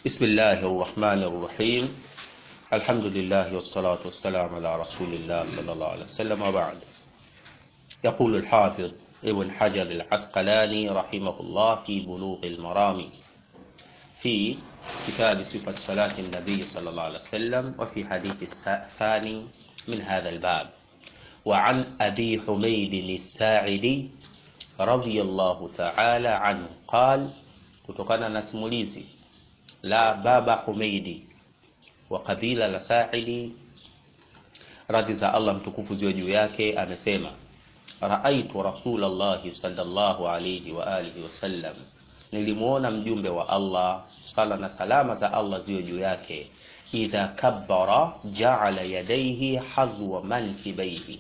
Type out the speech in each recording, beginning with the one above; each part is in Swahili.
بسم الله الرحمن الرحيم الحمد لله والصلاة والسلام على رسول الله صلى الله عليه وسلم وبعد يقول الحافظ ابن حجر العسقلاني رحمه الله في بلوغ المرام في كتاب صفة صلاة النبي صلى الله عليه وسلم وفي حديث الثاني من هذا الباب وعن أبي حميد الساعدي رضي الله تعالى عنه قال kutokana na simulizi la baba Humeidi wa kabila la Sa'idi radhi za Allah mtukufu ziwe juu yake amesema raaitu rasulallahi sallallahu alayhi wa alihi wasallam nilimuona mjumbe wa Allah sala na salama za Allah ziwe juu yake idha kabbara ja'ala yadayhi hadwa mankibaihi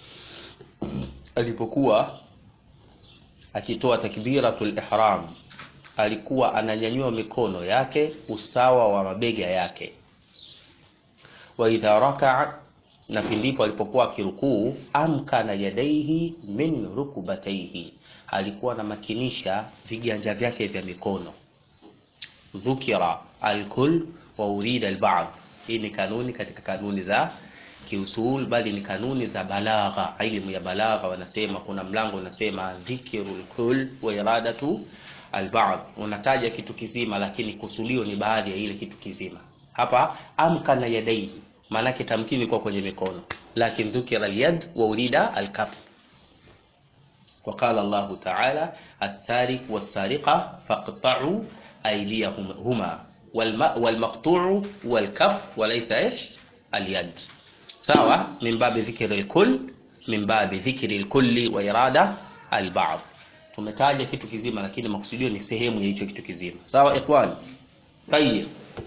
alipokuwa akitoa takbiratul ihram alikuwa ananyanyua mikono yake usawa wa mabega yake wa idha rakaa na pindipo alipokuwa akirukuu amkana yadaihi min rukubataihi alikuwa anamakinisha viganja vyake vya mikono dhukira alkul wa urida alba'd hii ni kanuni katika kanuni za kiusul bali ni kanuni za balagha elimu ya balagha wanasema kuna mlango unasema dhikrul kull wa iradatu alba'd unataja kitu kizima lakini kusulio ni baadhi ya ile kitu kizima hapa amkana yadaihi maanake tamkini kwa kwenye mikono lakini dhukira alyad wa urida alkaf وقال الله تعالى السارق والسارقة فاقطعوا أيديهما والمقطوع والكف وليس إيش اليد سواء من باب ذكر الكل من باب ذكر الكل وإرادة البعض tumetaja kitu kizima lakini makusudio ni sehemu ya hicho kitu kizima sawa ikhwan tayib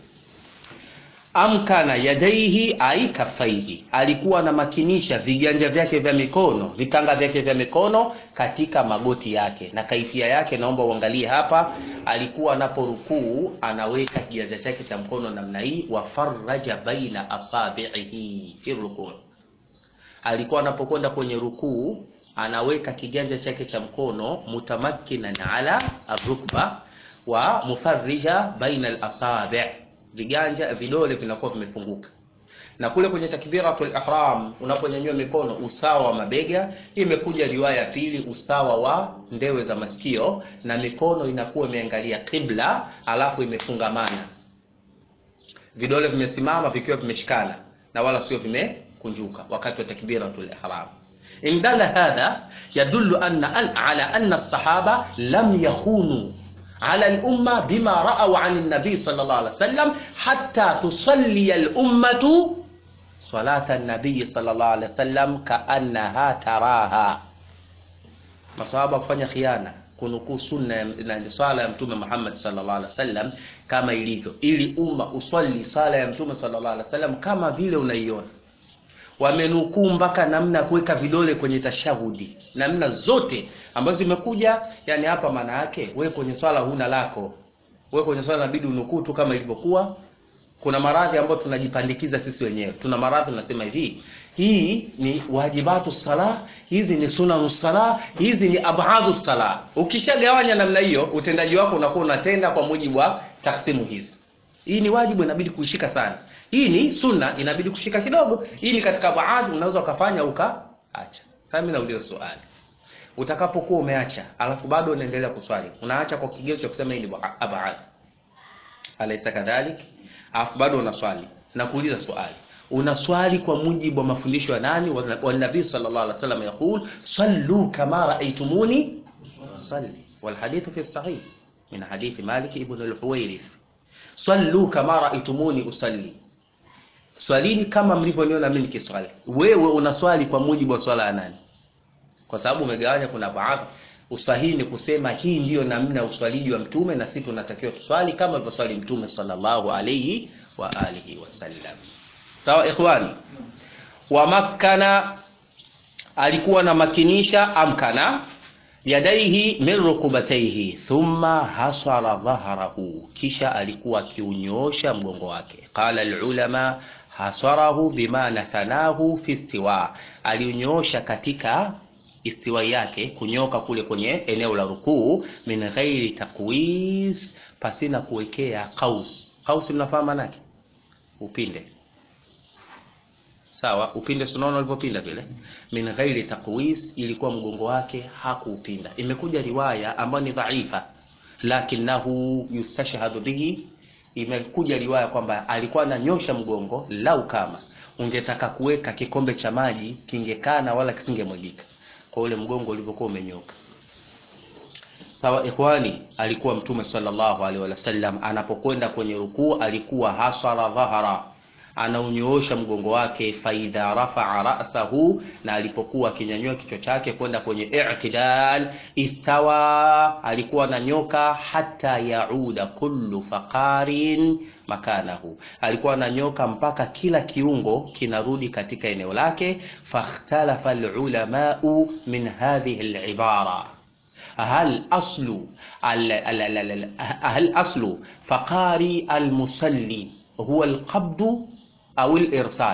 amkana yadaihi ai kafaihi alikuwa anamakinisha viganja vyake vya mikono vitanga vyake vya mikono katika magoti yake na kaifia yake naomba uangalie hapa alikuwa anaporukuu anaweka kiganja chake cha mkono namna hii wafaraja baina asabihi fi rukuu alikuwa anapokwenda kwenye rukuu anaweka kiganja chake cha mkono mutamakkinan ala arukba wa mufarrija baina alasabi viganja vidole vinakuwa vimefunguka na kule kwenye takbiratul ihram unaponyanyua mikono usawa wa mabega imekuja riwaya ya pili usawa wa ndewe za masikio na mikono inakuwa imeangalia qibla alafu imefungamana vidole vimesimama vikiwa vimeshikana na wala sio vimekunjuka wakati wa takbiratul ihram إن دل هذا يدل أن على أن الصحابة لم يخونوا على الأمة بما رأوا عن النبي صلى الله عليه وسلم حتى تصلي الأمة صلاة النبي صلى الله عليه وسلم كأنها تراها masahaba kufanya khiana kunukuu sunna na swala ya mtume Muhammad sallallahu alaihi wasallam kama ilivyo ili umma uswali sala ya mtume sallallahu alaihi wasallam kama vile unaiona wamenukuu mpaka namna ya kuweka vidole kwenye tashahudi namna zote ambazo zimekuja yani hapa maana yake we kwenye swala huna lako we kwenye swala inabidi unukuu tu kama ilivyokuwa kuna maradhi ambayo tunajipandikiza sisi wenyewe tuna maradhi tunasema hivi hii ni wajibatu sala hizi ni sunanu sala hizi ni abadhu sala ukishagawanya namna hiyo utendaji wako unakuwa unatenda kwa mujibu wa taksimu hizi hii ni wajibu inabidi kuishika sana hii ni sunna inabidi kushika kidogo hii ni katika baadhi unaweza ukafanya ukaacha sasa mimi nauliza swali utakapokuwa umeacha alafu bado unaendelea kuswali unaacha kwa kigezo cha kusema hii ni baadhi alaysa kadhalik alafu bado unaswali na kuuliza swali unaswali kwa mujibu wa mafundisho ya nani wa nabii sallallahu alaihi wasallam yakul sallu kama raaitumuni salli wal hadithu fi sahih min hadithi malik ibn al-huwairith sallu kama raaitumuni usalli swalini kama mlivyoniona mimi nikiswali wewe unaswali kwa mujibu wa swala ya nani kwa sababu umegawanya kuna baadhi usahihi ni kusema hii ndiyo namna uswaliji wa mtume na sisi tunatakiwa tuswali kama alivyoswali mtume sallallahu alayhi wa alihi wasallam sawa ikhwani wa makkana alikuwa na makinisha amkana yadaihi min rukubataihi thumma hasara dhahrahu kisha alikuwa akiunyoosha mgongo wake qala alulama hasarahu bimana thanahu fi istiwa aliunyoosha katika istiwa yake kunyoka kule kwenye eneo la rukuu min ghairi takwis pasina kuwekea qaus. Qaus mnafahamu maana yake? Upinde. Sawa, upinde sunaona ulivyopinda vile. Min ghairi taqwis, ilikuwa mgongo wake hakuupinda. Imekuja riwaya ambayo ni dhaifa, lakinahu yustashhadu bihi. Imekuja riwaya kwamba alikuwa ananyosha mgongo, lau kama ungetaka kuweka kikombe cha maji kingekana wala kisingemwagika kwa ule mgongo ulivyokuwa umenyoka. Sawa ikhwani, alikuwa Mtume sallallahu alaihi wasallam anapokwenda kwenye rukuu alikuwa hasara dhahara, anaunyoosha mgongo wake, faidha rafaa rasahu, na alipokuwa akinyanyua kichwa chake kwenda kwenye i'tidal, istawa, alikuwa ananyoka, hata yauda kullu faqarin makanahu, alikuwa ananyoka mpaka kila kiungo kinarudi katika eneo lake. Fakhtalafa alulamau min hadhihi alibara hal aslu hal aslu faqari almusalli huwa alqabdu au alirsal,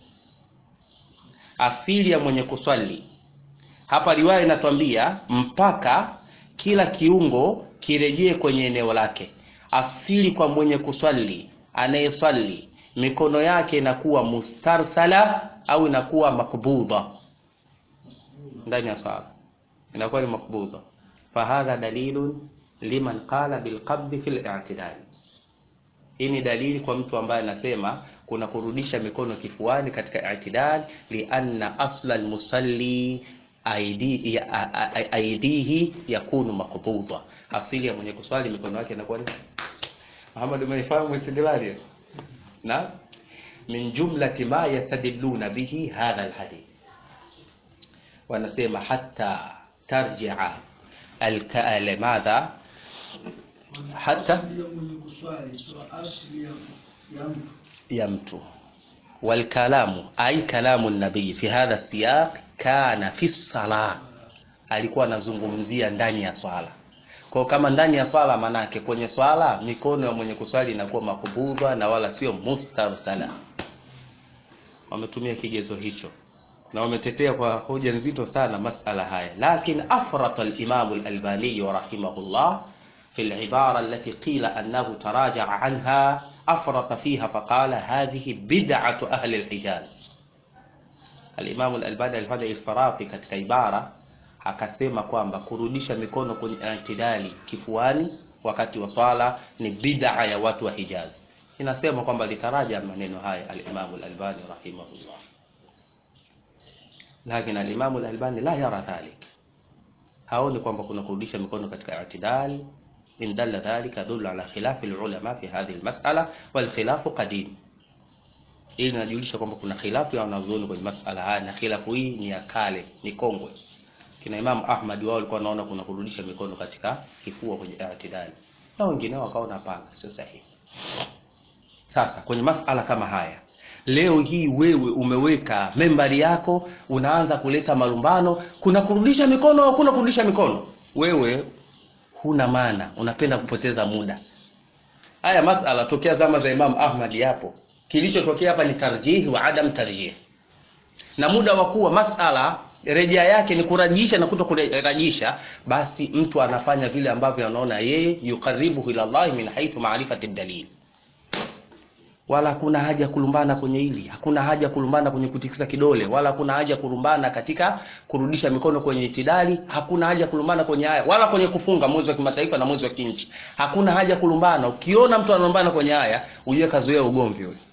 asili ya mwenye kuswali hapa. Riwaya inatuambia mpaka kila kiungo kirejee kwenye eneo lake. Asili kwa mwenye kuswali, anayeswali mikono yake inakuwa mustarsala au inakuwa makbudha ndani ya sala, inakuwa ni makbudha fahadha dalilun liman qala bilqabdi fi al-i'tidal. Hii ni dalili kwa mtu ambaye anasema kuna kurudisha mikono kifuani katika i'tidal, lianna asla almusalli aidihi aidihi yakunu maqbuda, asili ya mwenye kuswali mikono yake inakuwa ni Muhammad. Umeifahamu istidlali na min jumlati ma yastadilluna bihi hadha alhadith, wanasema hatta tarji'a madha hata ya mtu walkalamu ay kalamu nabii fi hadha siyaq kana fi salah, alikuwa anazungumzia ndani ya swala. Kwa kama ndani ya swala, manake kwenye swala mikono ya mwenye kuswali inakuwa makubudha na wala sio mustarsala. Wametumia kigezo hicho na wametetea kwa hoja nzito sana masala haya, lakin afrata al-Imam al-Albani rahimahullah fi al-ibara allati qila annahu taraja'a anha afrata fiha faqala hadhihi bid'atu ahli al-Hijaz. Al-Imam al-Albani alifanya ilfarati katika ibara, akasema kwamba kurudisha mikono kwenye i'tidali kifuani wakati wa swala ni bid'a ya watu wa Hijaz. Inasema kwamba litaraja maneno haya al-Imam al-Albani rahimahullah lakini alimamu al-Albani la yara dhalik, haoni kwamba kuna kurudisha mikono katika i'tidal. In dalla dhalika yadullu ala khilafi al-ulama fi hadhihi al-mas'ala wal khilafu qadim. Hii inajulisha kwamba kuna khilafu ya wanazuoni kwenye mas'ala haya, na khilafu hii ni ya kale, ni kongwe. Kina Imam Ahmad wao walikuwa wanaona kuna kurudisha mikono katika kifua kwenye i'tidal, na wengine wakaona hapana, sio sahihi. Sasa kwenye mas'ala kama haya Leo hii wewe umeweka membari yako, unaanza kuleta malumbano, kuna kurudisha mikono au kuna kurudisha mikono. Wewe huna maana, unapenda kupoteza muda. Haya masala tokea zama za Imam Ahmad yapo. Kilichotokea hapa ni tarjihi wa adam tarjih, na muda wa kuwa masala rejea yake ni kurajisha na kuto kurajisha, basi mtu anafanya vile ambavyo anaona yeye yukaribuhu ila Allah min haythu ma'rifati dalil wala hakuna haja kulumbana kwenye hili, hakuna haja kulumbana kwenye kutikisa kidole, wala hakuna haja kulumbana katika kurudisha mikono kwenye itidali, hakuna haja kulumbana kwenye haya, wala kwenye kufunga mwezi wa kimataifa na mwezi wa kinchi, hakuna haja kulumbana. Ukiona mtu analumbana kwenye haya, ujue kazoea ugomvi huyo,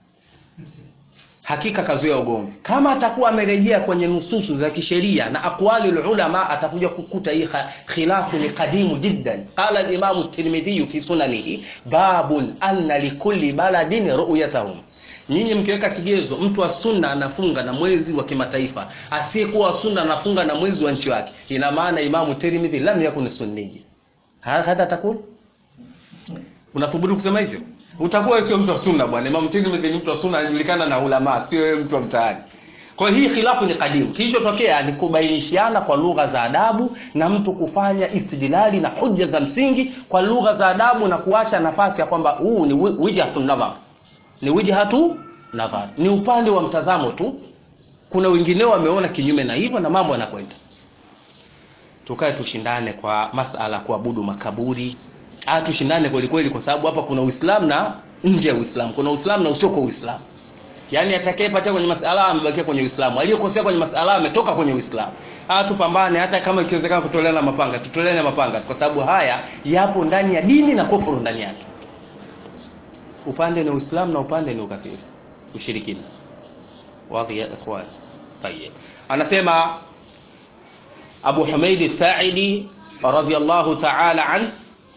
hakika kazoea ugomvi. Kama atakuwa amerejea kwenye nususu za kisheria na aqwali ulama, atakuja kukuta hii khilafu ni kadimu jiddan. Qala al-Imam at-Tirmidhi fi sunanihi babun anna likulli baladin ru'yatahum. Nyinyi mkiweka kigezo, mtu wa sunna anafunga na mwezi wa kimataifa, asiyekuwa wa sunna anafunga na mwezi wa nchi yake, ina maana Imam Tirmidhi lam yakun sunni. Hadha takul, unathubutu kusema hivyo? utakuwa sio mtu wa sunna bwana. Imam Tirmidhi ni mtu wa sunna, anajulikana na ulama, sio wewe mtu wa mtaani. Kwa hii khilafu ni kadimu. Kilichotokea ni kubainishiana kwa lugha za adabu na mtu kufanya istidlali na hoja za msingi kwa lugha za adabu na kuacha nafasi ya kwamba huu ni wijhatu nadhar, ni wijhatu nadhar, ni upande wa mtazamo tu. Kuna wengineo wameona kinyume na hivyo na mambo yanakwenda. Tukae tushindane kwa masala kuabudu makaburi ah tushindane kweli kweli kwa sababu hapa kuna Uislamu na nje ya Uislamu kuna Uislamu na usio kwa Uislamu yaani atakayepatia kwenye masala amebakia kwenye Uislamu aliyokosea kwenye masala ametoka kwenye Uislamu ah tupambane hata kama ikiwezekana kutoleana mapanga tutoleane mapanga kwa sababu haya yapo ndani ya dini na kufuru ndani yake upande ni Uislamu na upande ni ukafiri ushirikina wazi ya ikhwan tayeb anasema Abu Humaid Sa'idi radhiyallahu ta'ala an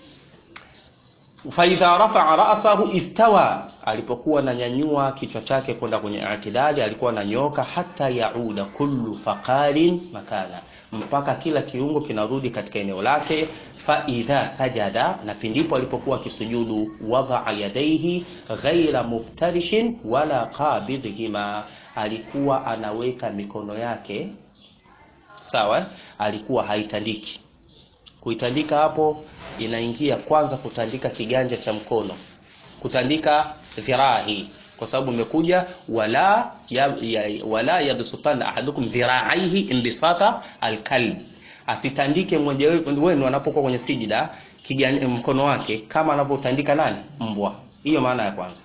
faidha rafa'a ra'sahu istawa alipokuwa ananyanyua kichwa chake kwenda kwenye i'tidali alikuwa ananyoka hata yauda kullu faqarin makana mpaka kila kiungo kinarudi katika eneo lake fa idha sajada na pindipo alipokuwa akisujudu wadaa yadaihi ghaira muftarishin wala qabidhihima alikuwa anaweka mikono yake sawa alikuwa haitandiki kuitandika hapo inaingia kwanza kutandika kiganja cha mkono kutandika dhiraa hii kwa sababu imekuja wala ya, ya, wala yabsutana ahadukum dhira'aihi imbisata alkalb asitandike mmoja wenu anapokuwa kwenye sijida kiganja mkono wake kama anavyotandika nani mbwa hiyo maana ya kwanza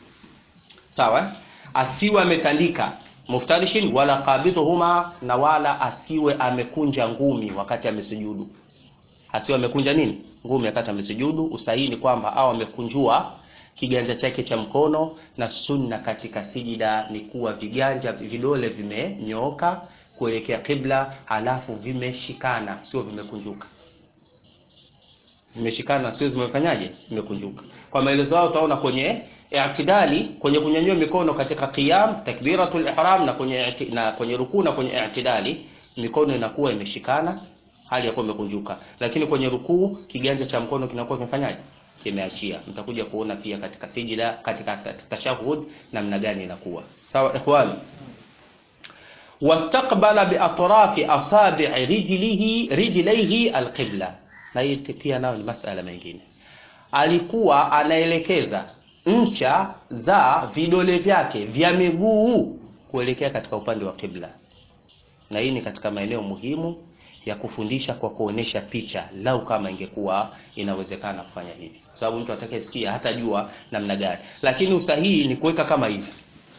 sawa asiwe ametandika muftarishin wala qabidhuhuma na wala asiwe amekunja ngumi wakati amesujudu asiwe amekunja nini ngumi wakati amesujudu usahihi ni kwamba au amekunjua kiganja chake cha mkono na sunna katika sijida ni kuwa viganja vidole vimenyooka kuelekea kibla halafu vimeshikana sio vimekunjuka vimeshikana sio zimefanyaje vimekunjuka kwa maelezo yao utaona kwenye i'tidali kwenye kunyanyua mikono katika qiyam takbiratul ihram na kwenye na kwenye rukuu na kwenye i'tidali mikono inakuwa imeshikana hali ya kuwa imekunjuka lakini kwenye rukuu kiganja cha mkono kinakuwa kimefanyaje kimeachia mtakuja kuona pia katika sijida katika tashahud namna gani inakuwa sawa ikhwani wastaqbala biatrafi asabi'i rijlihi rijlaihi alqibla na hii pia nayo ni masala mengine alikuwa anaelekeza ncha za vidole vyake vya miguu kuelekea katika upande wa kibla na hii ni katika maeneo muhimu ya kufundisha kwa kuonesha picha lau kama ingekuwa inawezekana kufanya hivi kwa sababu mtu atakayesikia hatajua namna gani lakini usahihi ni kuweka kama hivi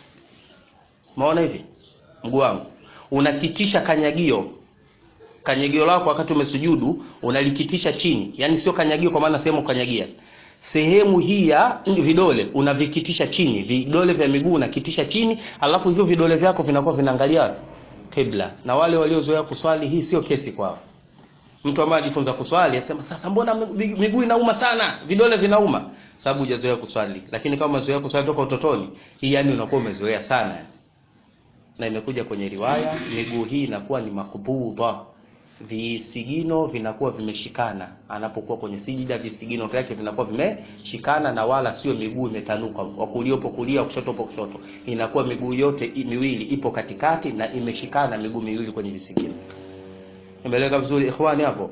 maona hivi mguu wangu unakitisha kanyagio kanyagio lako wakati umesujudu unalikitisha chini yani sio kanyagio kwa maana sehemu kanyagia sehemu hii ya vidole unavikitisha chini vidole vya miguu unakitisha chini alafu hivyo vidole vyako vinakuwa vinaangalia kibla na wale waliozoea kuswali hii sio kesi kwao mtu ambaye ajifunza kuswali asema sasa mbona miguu inauma sana vidole vinauma sababu hujazoea kuswali lakini kama umezoea kuswali toka utotoni hii yani unakuwa umezoea sana na imekuja kwenye riwaya miguu hii inakuwa ni makbudha visigino vinakuwa vimeshikana anapokuwa kwenye sijida visigino vyake vinakuwa vimeshikana na wala sio miguu imetanuka wa kulia upo kulia kushoto upo kushoto inakuwa miguu yote miwili ipo katikati na imeshikana miguu miwili kwenye visigino imeleka vizuri ikhwani hapo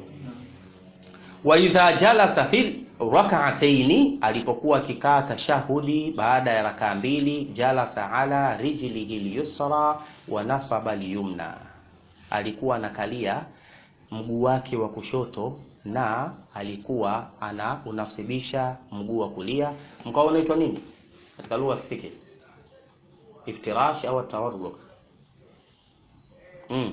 wa idha jalasa fil rak'ataini alipokuwa akikaa tashahudi baada ya rakaa mbili jalasa ala rijlihi al-yusra wa nasaba al-yumna alikuwa anakalia mguu wake wa kushoto na alikuwa ana unasibisha mguu wa kulia mkao unaitwa nini katika lugha ya kifiki iftirash au tawarruk mm.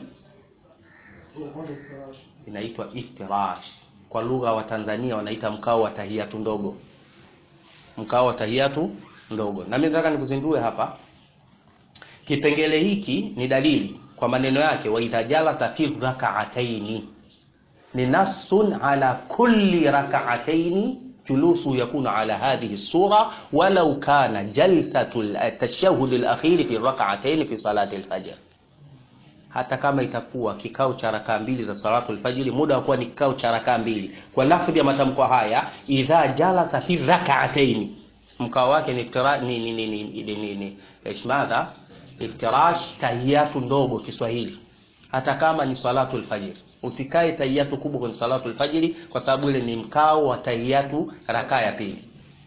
inaitwa iftirash kwa lugha wa Tanzania wanaita mkao wa tahiyatu ndogo mkao wa tahiyatu ndogo na mimi nataka nikuzindue hapa kipengele hiki ni dalili kwa maneno yake wa idha jalasa fi rak'ataini ni nasun ala kulli rak'ataini julusu yakunu ala hadhihi sura walau kana jalsatu at-tashahhud al-akhir fi rak'ataini fi salati al-fajr hata kama itakuwa kikao cha rakaa mbili za salatu al-fajr muda wa kuwa ni kikao cha rakaa mbili kwa lafdhi ya matamko haya idha jalasa fi rak'ataini mkao wake ni iftira ni ni ni ni, ni, ni, ni ishmadha iftirash tahiyatu ndogo Kiswahili hata kama ni salatu al-fajr usikae tahiyatu kubwa kwenye salatu al-fajr kwa sababu ile ni mkao wa tahiyatu rakaa ya pili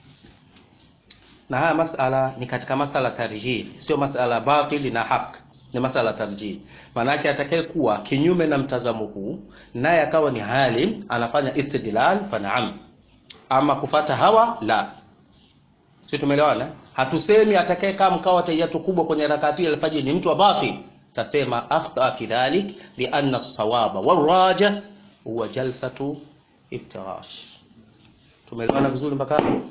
na haya masala ni katika masala tarjih sio masala batili na haq ni masala tarjih maanake atakaye kuwa kinyume na mtazamo huu naye akawa ni halim anafanya istidlal fa naam ama kufata hawa la si tumeelewana hatusemi atakayekaa mkao wa tahiyatu kubwa kwenye rakaa pili alfajiri ni mtu wa batil tasema akhta fi dhalik lianna as-sawaba waraja huwa jalsatu iftirash tumeelewana vizuri mpaka hapo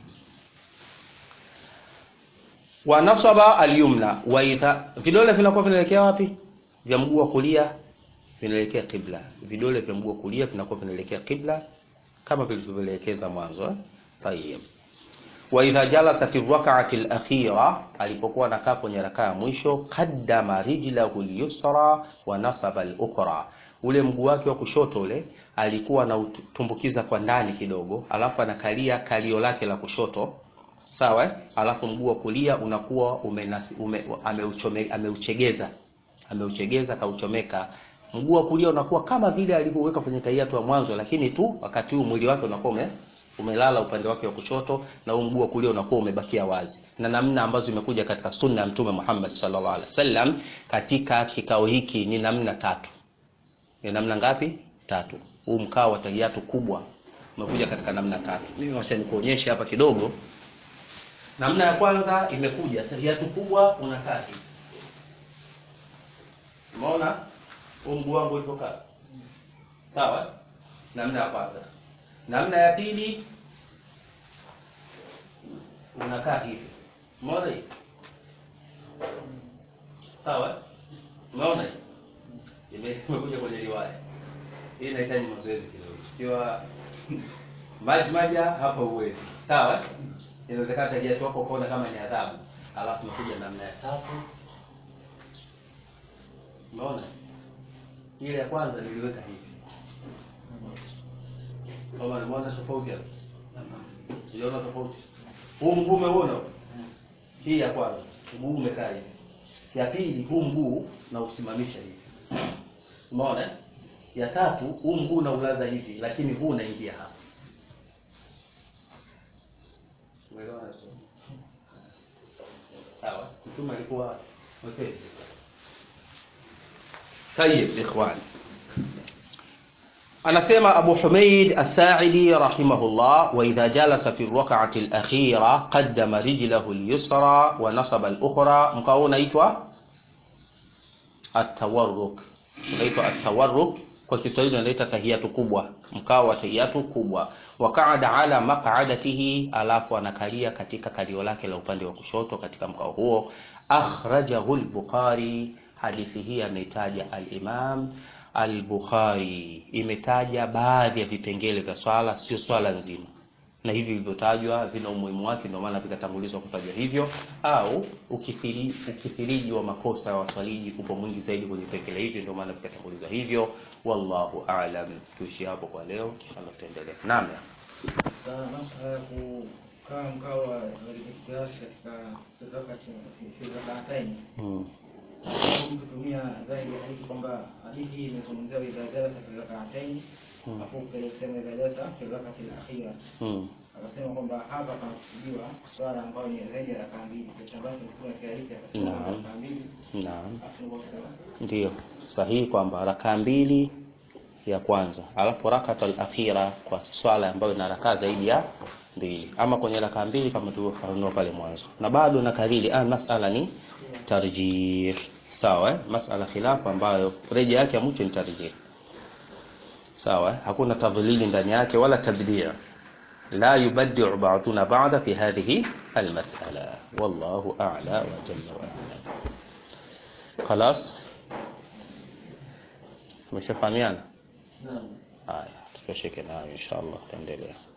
wa nasaba al-yumna wa idha vidole vinakuwa vinaelekea wapi vya mguu wa kulia vinaelekea qibla vidole vya mguu wa kulia vinakuwa vinaelekea qibla kama vilivyoelekeza mwanzo eh tayeb wa idha jalasa fi rak'ati al-akhira alipokuwa anakaa kwenye rakaa ya mwisho qaddama rijlahu al-yusra wa nasaba al-ukhra ule mguu wake wa kushoto ule alikuwa anautumbukiza kwa ndani kidogo alafu anakalia kalio lake la kushoto sawa eh? alafu mguu wa kulia unakuwa umenasi, ume, ameuchome, ameuchegeza ameuchegeza kauchomeka mguu wa kulia unakuwa kama vile alivyoweka kwenye tahiyatu ya mwanzo lakini tu wakati huu mwili wake unakuwa ume, umelala upande wake wa kushoto na huu mguu wa kulia unakuwa umebakia wazi na namna ambazo imekuja katika sunna ya mtume Muhammad sallallahu alaihi wasallam katika kikao hiki ni namna tatu ni namna ngapi tatu huu mkao wa tahiyatu kubwa umekuja katika namna tatu mimi wacha nikuonyeshe hapa kidogo namna ya kwanza imekuja tahiyatu kubwa unakaa hivi umeona huu mguu wangu ulivyokaa sawa namna ya kwanza namna ya pili unakaa hivi umeona hii sawa umeona hii imekuja kwenye riwaya hii inahitaji mazoezi kidogo ikiwa maji maja hapa uwezi sawa inawezekana tahiyatu wako ukaona kama ni adhabu alafu nakuja namna ya tatu umeona ile ya kwanza niliweka hivi kama umeona tofauti hapo unaona tofauti huu mguu umeona hii ya kwanza mguu umekaa hivi ya pili huu mguu na usimamisha hivi umeona ya tatu huu mguu unaulaza hivi lakini huu unaingia hapa umeelewa sawa mtume alikuwa mwepesi طيب ikhwan anasema Abu Humaid As-Sa'idi rahimahullah wa idha jalasa fi rak'ati al-akhira qaddama rijlahu al-yusra wa nasaba al-ukhra mkao unaitwa at-tawarruk unaitwa at-tawarruk kwa Kiswahili unaita tahiyatu kubwa mkao wa tahiyatu kubwa wa qa'ada ala maq'adatihi alafu anakalia katika kalio lake la upande wa kushoto katika mkao huo akhrajahu al-Bukhari hadithi hii ameitaja al-Imam al-Bukhari imetaja baadhi ya vipengele vya swala sio swala nzima na hivi vilivyotajwa vina umuhimu wake ndio maana vikatangulizwa kutajwa hivyo au ukithiri, ukithiriji wa makosa ya waswaliji upo mwingi zaidi kwenye vipengele hivi ndio maana vikatangulizwa hivyo wallahu a'lam tuishi hapo kwa leo inshallah tutaendelea naam masala ya kukaa mkao wa kiasi katika rakataini hmm. kutumia zaidi ya hadithi kwamba hadithi hii imezungumzia idha jalasa fi rakataini Hmm. afu pale kusema idha jalasa fi rakati al-akhira Hmm. akasema kwamba hapa panakusudiwa swala ambayo ni zaidi ya rakaa mbili kitu ambacho mtume katika hadithi akasema Naam. rakaa mbili naam afu ndio kusema Ndiyo, sahihi kwamba rakaa mbili ya kwanza, alafu rakat al-akhira kwa swala ambayo ina rakaa zaidi ya mbili, ama kwenye rakaa mbili kama tulivyofafanua pale mwanzo, na bado nakariri, ah, masala ni tarjih, sawa eh? Masala khilafu ambayo reja yake ya mwisho ni tarjih, sawa eh? Hakuna tadhlili ndani yake wala tabdia, la yubaddi'u ba'duna ba'da fi hadhihi al-mas'ala, wallahu a'la wa jalla wa ala. Khalas, tumeshafahamiana naam haya tutosheke nayo inshallah taendelea